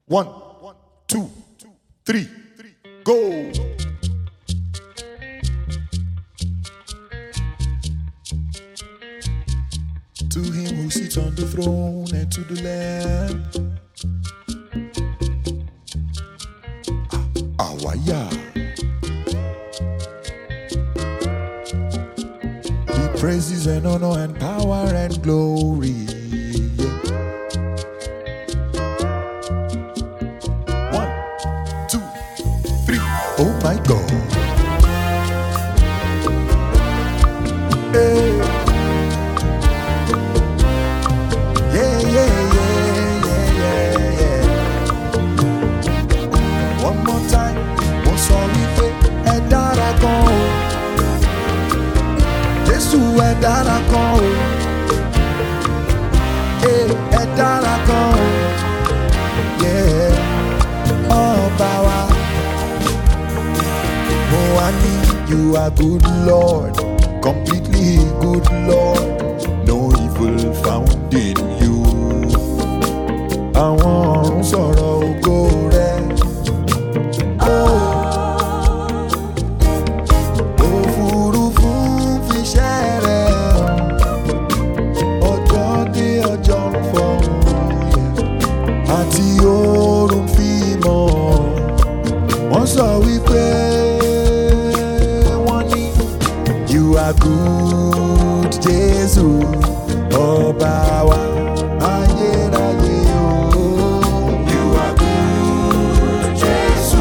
One, two, three, go. To him who sits on the throne and to the Lamb. Awaya. Be praises and honor and power and glory. One, two, three. Oh my God. Hey. Yeah, yeah, yeah, yeah, yeah, yeah. One more time, mo sọ wípé ẹ dára gan o. Jésù ẹ dára gan o. Ee, Ẹ dára gan o. Yeah. Ọba wa. Mo wá ní you are good Lord, completely good Lord, no evil found in you. Àwọn ọ̀run sọ̀rọ̀ ògo rẹ̀. Oh. Òfurufú fiṣẹ́ rẹ̀ hàn. Ọjọ́ dé ọjọ́ ń fọhùn yẹ̀. Àti oòrùn fi mọ̀. Wọ́n sọ wípé wọ́n ní you are good Jésù ọba wa ayérayé o. You are good Jésù.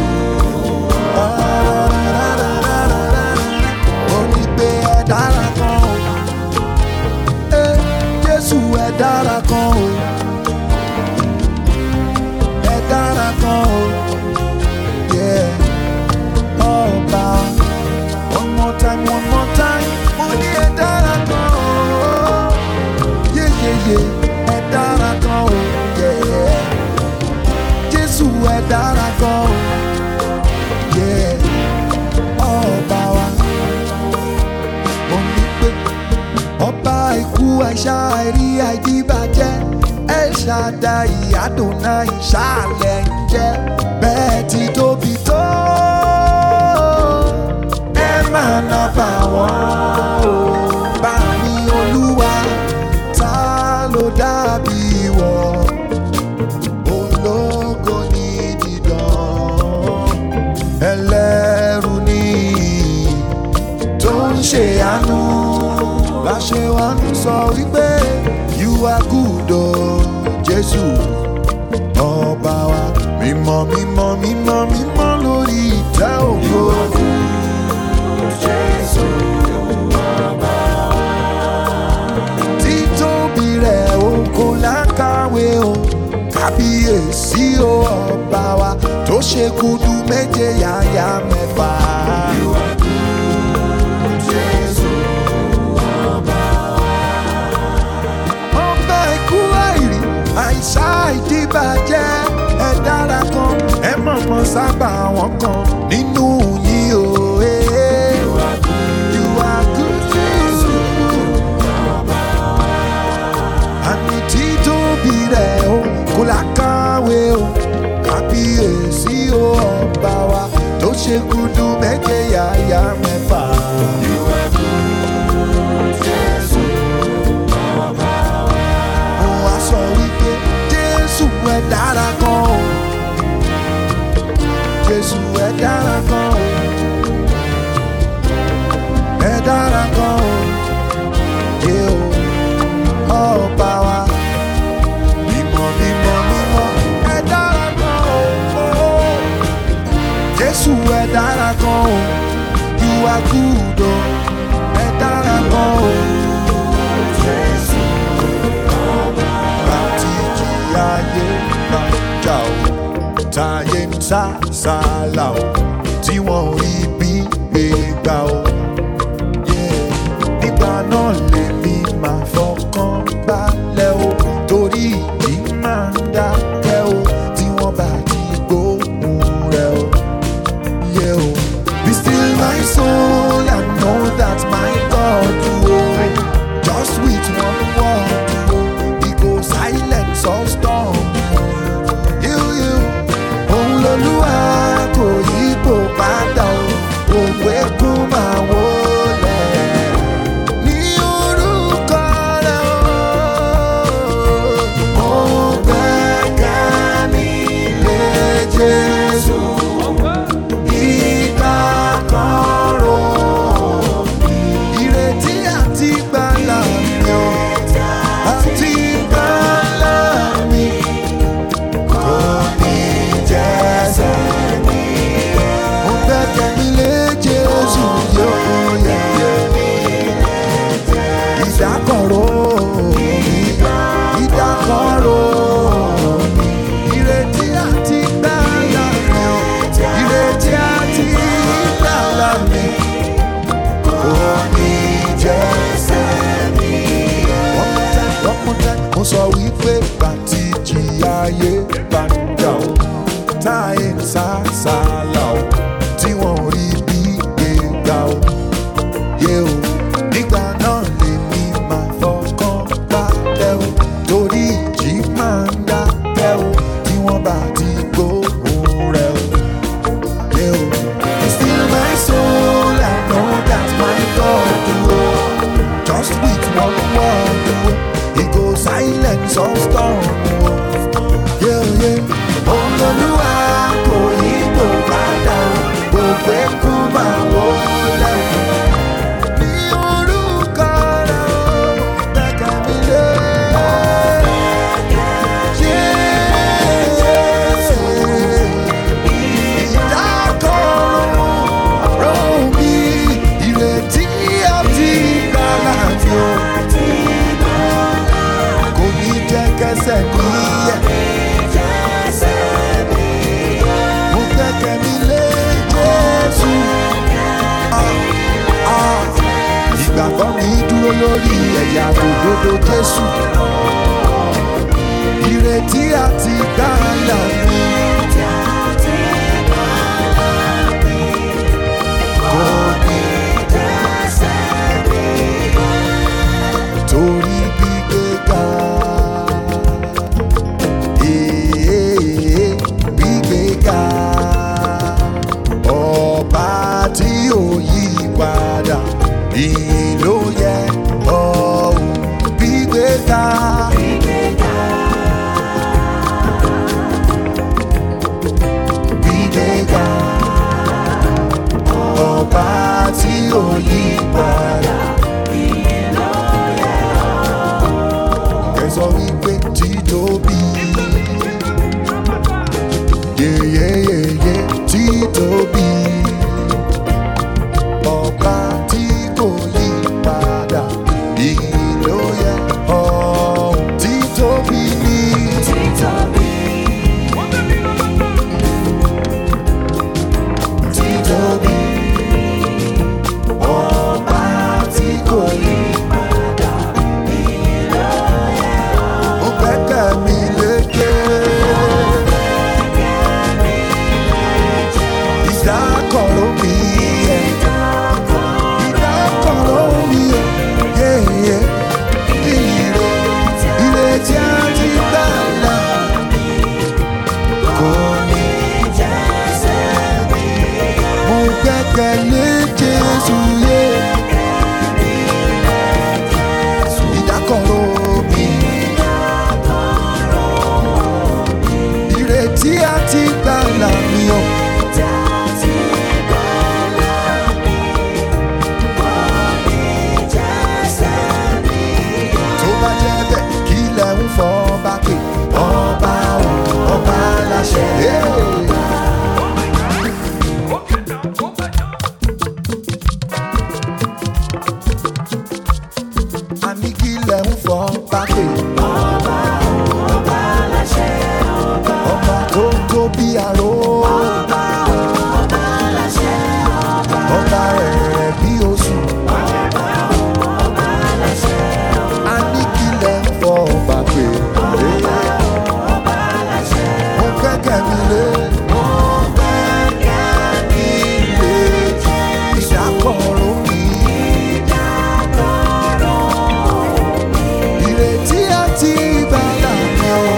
Ó ní pé ẹ dára kan o. Ẹ Jésù ẹ dára kan o. Ẹ dára kan o. Yeah. Ọba. One more time, one more time. Mo ní ẹ dára kan o. Yeah, yeah, yeah. Ẹ dára kan o. Yeah. Jésù ẹ dára kan o. Yeah. Ọba wa. Mo ní pé ọba ikú àìsà àìrí àìdíbàjẹ́ ẹ ṣàdá ìyàdùnà ìṣàlẹ̀ ń jẹ́ bẹ́ẹ̀ ti tóbi tó ẹ máa ná bá wọn o bá mi olúwa ta ló dàbí wọ ológo ní dídán ẹlẹ́rù ní tó ń ṣe àánú láṣẹ wa ń sọ wípé you are good o jésù ọba wa mímọ́ mímọ́ mímọ́ mímọ́ lórí ìtẹ́ ògo. títóbi rẹ̀ o kò lákàwé o kábíyèsí o ọba wa tó ṣe gudu méje yàyà mẹ́fà. ọba ikú àìrí àìsá ìdíbàjẹ́ ẹ dára kan ẹ mọ̀mọ́ sábà wọn kan nínú yín o. eh. You are good, Jesus. àmì títóbi rẹ̀ o kò lákàwé o kábíyèsí o ọba wa tó ṣe gudu méje yàyà mẹ́fà. mo wá sọ wípé jésù ẹ dára kan o jésù ẹ dára kan o ẹ dára kan o yé o ọba wa mímọ́ mímọ́ mímọ́ ẹ dára kan o jésù ẹ dára kan o you are good o ẹ dára kan o. láti jí ayé máa jà ó táyé ń sá sálà ó tí wọ́n ò rí bí gbé gbà ó. Yeah. nígbà náà lèmi máa fọkàn balẹ̀ ó torí ìdí máa ń dákẹ́ ó tí wọ́n bá ti gbóhùn rẹ̀ ó. Yeah, oh. Be still my soul and know that my God oh, just with one word oh, he go silence all storm. You, you, bá ń jà ó táyé ń sá sálà ó tí wọ́n rí bí gbéga ó yé o nígbà náà lèmi máa fọkàn balẹ̀ o torí ìjì máa ń dákẹ́ o tí wọ́n bá ti gbóhùn rẹ̀ o. Yeah, oh. Still my soul, I know that my God oh, just with one word oh, He goes silence all storm oh. Yeah, yeah. Olólùwà kò yí kò padà o, gbogbo ẹkú máa wọlé o. Ní orúkọ rẹ̀ o, gbẹ́kẹ̀ mi lé. Jésù ìdákọ̀ró mi ìrètí àti ìgbàlà mi ò kò ní jẹ́ kẹsẹ̀ mi yẹ̀. Mo gbẹ́kẹ̀ mi lé Jésù. Ah, ah. Ìgbàgbọ́ mi dúró lórí ẹ̀yà òdodo Jésù. Ìrètí àti ìgbàlà mi kò ní torí gbígbéga. Èè, gbígbéga. Ọba tí ò yí padà, ìyìn ló yẹ ọ̀hún gbígbéga. Gbígbéga. Ọba tí ò yí padà. Kẹsàn wípé títóbi. Yeyeyeye títóbi. Ọba tí kò yí padà. Ìyìn ló yẹ ọ̀hún títóbi ní. Títóbi. Ọba tí kò yí padà. Mo gbẹ́kẹ̀ mi lékè. Ìdákọ̀ró mi yẹ. Ìdákọ̀ró mi yẹ. Yéyé. Ire. Ire tí a ti gbà là. Kò ní. Mo gbẹ́kẹ̀ lé Jésù yé. Ìdákọ̀ró mi. Ìrètí àti gbàlà mi ò. tó bá jẹ́ bẹ́ẹ̀ kí lẹ̀ ń fọ́ bá pè ọba ò ọba láṣẹ. a ní kí lẹ̀ ń fọ́ bá pè ọba tó tó bí aró ọba rẹ̀ bí oṣù. a ní kí lẹ̀ ń fọ́ bá pè mo kẹ́kẹ́ mi lé. Ilé ìdákọ̀ró mi. Ìrètí àti ìgbàlà mi ò.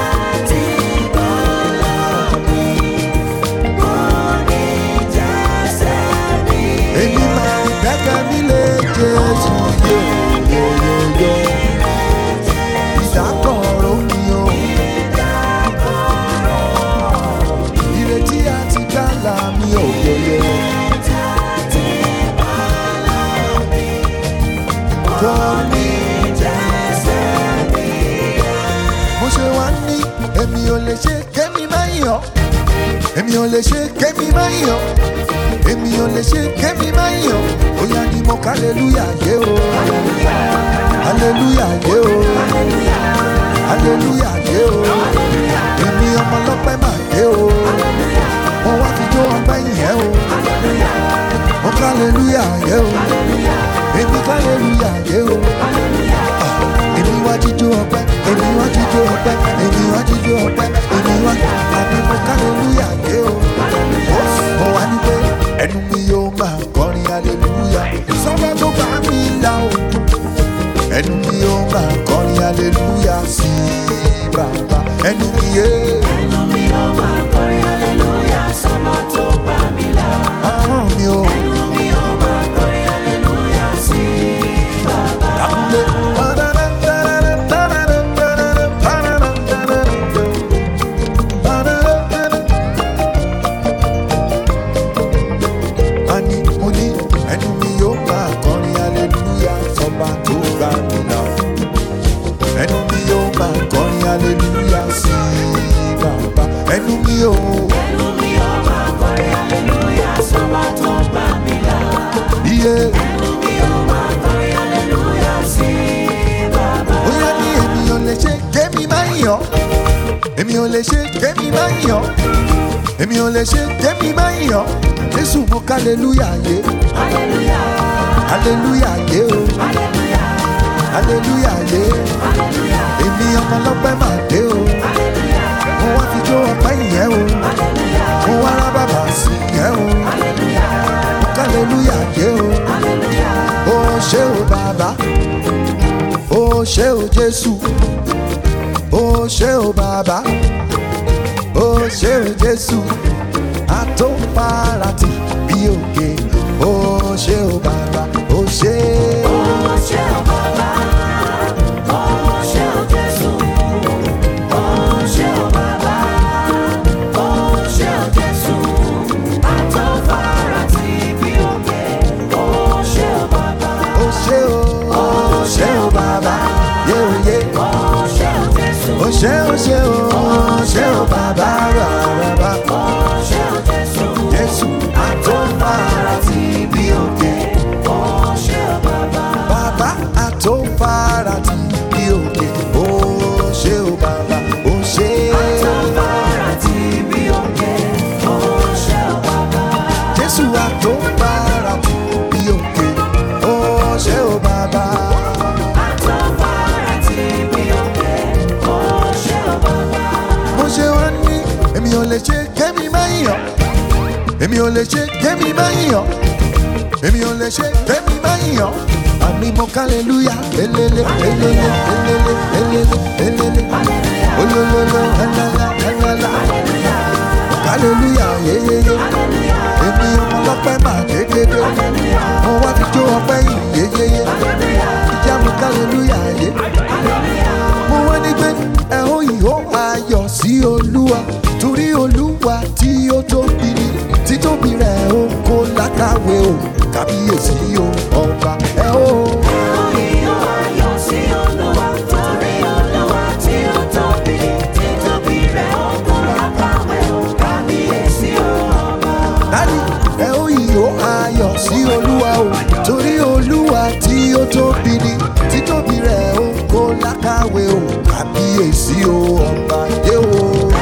Èmi máa ń gbẹ́kẹ̀ mi lé Jésù yóyóyóyó. Ìdákọ̀ró mi ò. Ìrètí àti ìgbàlà mi ò yóyó. Kọ́ mi mo ṣe wá ní èmi ò lè ṣe kémi máa yàn èmi ò lè ṣe kémi máa yàn èmi ò lè ṣe kémi máa yàn bóyá ni mo ká aleluya yé o aleluya yé o aleluya yé o èmi ọmọ ọlọ́pẹ́ mà yé o mo wá fi jó ọpẹ́ yẹn o mo ká aleluya yé o èmi ká aleluya yé o èmi wá jíjó ọpẹ́ èmi wá jíjó ọpẹ́ èmi wá jíjó ọpẹ́ èmi olúwa àní mo hallelujah yé o ó mo wá ní pé ẹnu mi yóò máa kọrin hallelujah sọ́ba tó bá mi là o ẹnu mi yóò máa kọrin hallelujah sí bàbá ẹnu mi yé Ẹnu mi ó máa kọrin hallelujah sọ́mọ tó gbà mí là. ahọ́n mi ò Ẹnu mi ó máa kọrin hallelujah sí bàbá. dákúnlé. Ani mo ní ẹnu mi yóò máa kọrin hallelujah sọba tó gbà mí là. Ẹnu mi yóò máa kọrin hallelujah sí bàbá. Ẹnu mi yóò. Ẹnu mi ó máa kọrin hallelujah sọ́mọ tó gbà mí là. Iye Ẹnu mi ó máa kọrin hallelujah sí bàbá. bóyá ní èmi ò lè ṣe kémi máa ń yọ̀. Èmi ò lè ṣe kémi máa ń yọ̀. Èmi ò lè ṣe kémi máa ń yọ̀. Jésù mo ká hallelujah yé. Hallelujah, Hallelujah yé o. hallelujah, Hallelujah yé. hallelujah, Èmi ọmọ ọlọ́pẹ́ máa dé o. hallelujah, Mo wá fi jó ọpẹ́ ìyẹn o. hallelujah, Mo wá rá bàbà sí ìyẹn o. hallelujah, Mo ká hallelujah yé o. hallelujah. Ó ṣé o bàbá. Ó ṣé o Jésù. Ó ṣé o bàbá. Ó ṣé o Jésù. Àtòfarati bí òkè. Ó ṣé o bàbá. Ó ṣé. Ó ṣé o bàbá, ó ṣé o Jésù. Ó ṣé o bàbá, ó ṣé o Jésù. Àtọ́farasí bí òkè. Ó ṣé o bàbá, Ó ṣé o. Ó ṣé o bàbá. Yé o yé. ó ṣé o Jésù. Ó ṣé o ṣé o. Ó ṣé o bàbá rárá. Ó ṣé o Jésù. Jésù àtòfarati bí òkè. Ó ṣé o bàbá, Bàbá àtòfarati bí òkè. Ó ṣé o bàbá. Ó ṣé. àtọ́farasí bí òkè. Ó ṣé o bàbá, Jésù àtòfarati bí òkè. Ó ṣé o bàbá. àtọ́farasí bí òkè. Ó ṣé o bàbá. Mo ṣe wá ní èmi ò lè ṣe kémi máa ń yọ̀. Èmi ò lè ṣe kémi máa ń yọ̀. Èmi ò lè ṣe kémi máa ń yọ̀. Àní mo kálẹ̀lúyà elele elele elele elele elele olólóló ẹlẹ́lá ẹlẹ́lá kálẹ̀lúyà yeyeye. Èmi ọmọ ọlọ́pẹ́ máa dédédé. Mo wá fi jó ọpẹ́ yìí yeyeye. Ìjà mo kálẹ̀lúyà yé. Mo wá ní pé ẹ ó ìhó ayọ̀ sí Olúwa torí Olúwa tí ó tóbi ni títóbi rẹ̀ ó kó lákàwé o kábíyèsí o ọba ẹ ó. Dádì ẹ ó ìhó ayọ̀ sí Olúwa o torí Olúwa tí ó tóbi ni títóbi rẹ̀ ó kó lákàwé o kábíyèsí o ọba yé o.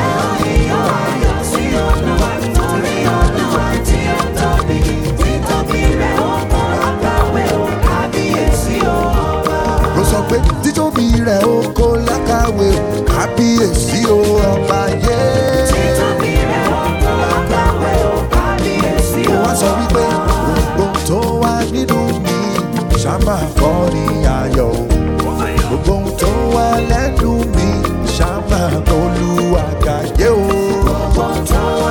Mo sọ pé títóbi rẹ̀ ó kó lákàwé o kábíyèsí o ọba yé. Mo wá sọ wípé gbogbo tó wà nínú mi ṣáma kọrin ayọ̀ o. Gbogbo ohun tó wà lẹ́nu mi ṣáma olúwa gàyé o.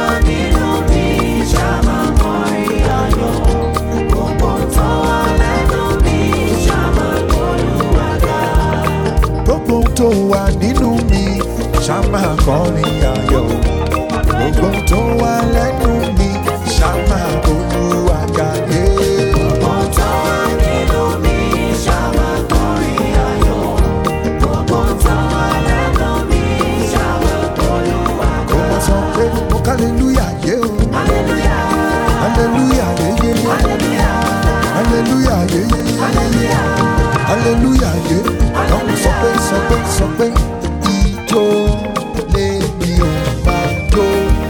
Gbogbo ohun tó wà nínú mi ṣáma kọrin ayọ̀ o. Gbogbo ohun tó wà lẹ́nu mi ṣáma olúwa gàyé. Kò mọ̀ sọ pé mo kálẹ̀lúyà yé o. Hallelujah yé yé yé. Hallelujah yé yé yé. Hallelujah yé. Àwọn sọ pé sọ pé sọ pé ijó lè mi ò máa jó.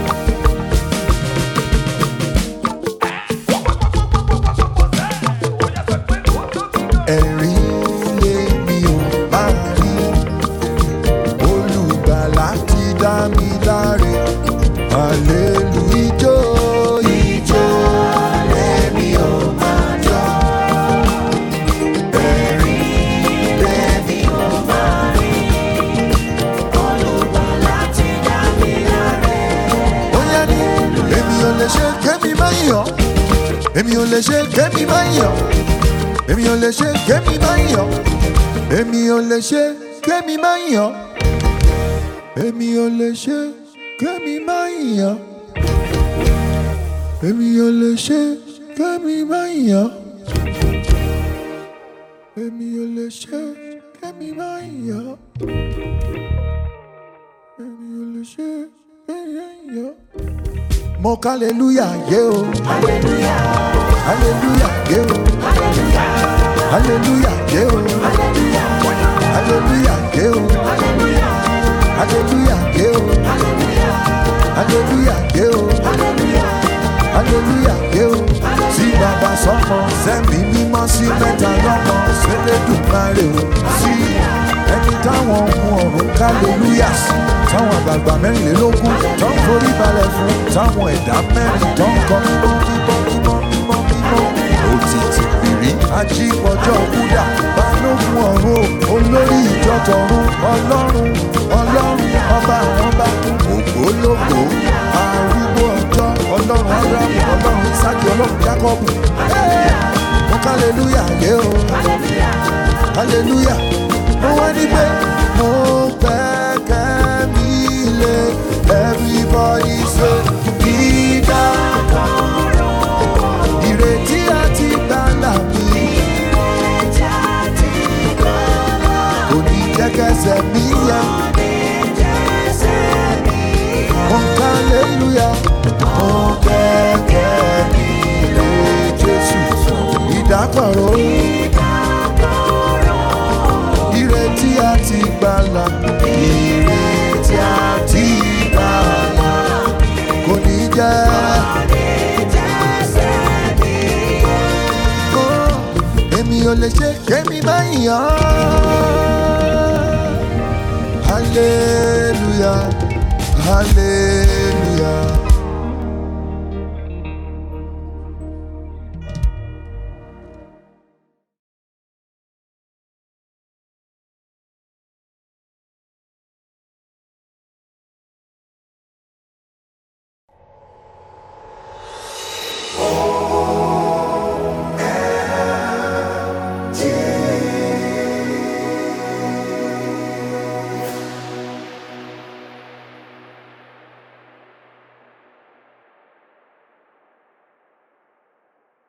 Ẹ̀rín lè mi ò máa rí. Olùgbàlà ti dá mi dá Elédùmarè. Hallelujah, ijó ijó lèmi ò máa jó. Ẹ̀rín lèmi ò máa rín. Olùgbàlà ti dá mi láre. Bóyá ni èmi ò lè ṣe kémi máa yọ̀. Èmi ò lè ṣe kémi máa yọ̀. Èmi ò lè ṣe kémi máa yọ̀. Èmi ò lè ṣe kémi máa yọ̀. Èmi ò lè ṣe kémi máa yọ̀. Èmi ò lè ṣe kémi máa yọ̀. Èmi ò lè ṣe kémi máa yọ̀. Èmi ò lè ṣe kémi máa yọ̀. Mo kálẹ̀lúyà yé o. Hallelujah, Hallelujah yé o. hallelujah, Hallelujah yé o. hallelujah, Hallelujah yé o. hallelujah, Hallelujah yé o. hallelujah, Hallelujah yé o. hallelujah. Hallelujah yé o. Sí bàbá sọ́mọ sẹ́mi mímọ́ sí mẹ́ta lọ́mọ Ṣẹlẹ́dùmarè o. Sí ẹni táwọn ohun ọ̀run kálẹ̀lúyà sí. Táwọn àgbààgbà mẹ́rìnlélógún tó ń forí balẹ̀ fún. Táwọn ẹ̀dá mẹ́rin tó ń kọ mímọ́ mímọ́ mímọ́ mímọ́ mímọ́. Òtítì pìrí ajípọ̀jọ́ kúdà balógun ọ̀run o. olórí ìjọ tọ̀run ọlọ́run ọlọ́run ọba àwọn bá ògbólógbò arúgbó ọjọ́ ọlọ́run abrahamu ọlọ́run isaki ọlọ́run jacobu. mo kálẹ̀lúyà yé o hallelujah mo wá ní pé mo gbẹ́kẹ̀ mi lé everybody say dídá ìrètí àti gbàlà mi kò ní jẹ́ kẹsẹ̀ mi yẹ. mo kálẹ̀lúyà mo gbẹ́kẹ̀ mi lé jésù ìdákọ̀ró ìrètí àti gbàlà ìrètí àti gbàlà kò ní jẹ́. Oh, èmi ò lè ṣe kémi máa yàn hallelujah hallelujah